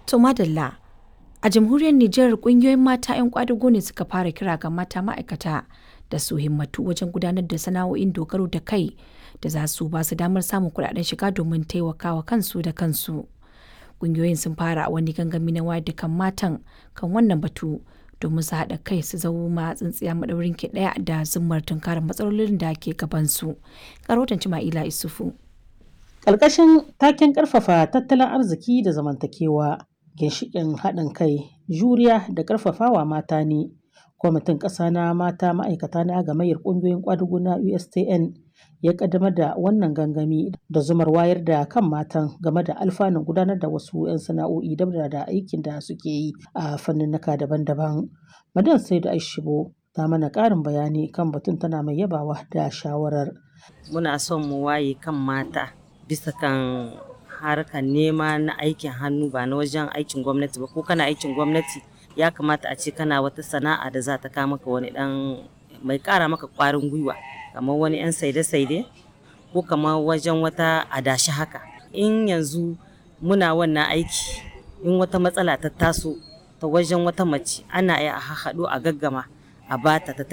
To madalla a jamhuriyar Nijar kungiyoyin mata 'yan kwadago ne suka fara kira ga mata ma'aikata da su himmatu wajen gudanar da sana'o'in dogaro da kai da za su ba su damar samun kuɗaɗen shiga domin taimakawa kansu da kansu. Kungiyoyin sun fara wani gangami na wayar da kan matan kan wannan batu domin su haɗa kai su zama tsintsiya maɗaurin ki ɗaya da zummar tunkarar matsalolin da ke gabansu. Karotan Cima'ila Isufu. Ƙarƙashin taken ƙarfafa tattalin arziki da zamantakewa, ginshiƙin haɗin kai, juriya da ƙarfafawa mata ne. Kwamitin ƙasa na mata ma'aikata na gamayyar ƙungiyoyin ƙwadugu na USTN ya ƙaddamar da wannan gangami da zumar wayar da kan matan game da alfanun gudanar da wasu 'yan sana'o'i dabda da aikin da suke yi a fanninnika daban-daban. Madan Saidu Aishibo ta mana ƙarin bayani kan batun tana mai yabawa da shawarar. Muna son mu waye kan mata bisa kan harkar nema na aikin hannu ba na wajen aikin gwamnati ba ko kana aikin gwamnati ya kamata a ce kana wata sana'a da za ta kawo maka wani dan mai kara maka kwarin gwiwa kamar wani yan saide-saide ko kamar wajen wata adashi haka in yanzu muna wannan aiki in wata matsala ta taso ta wajen wata mace ana iya a haɗu a gaggama a bata ta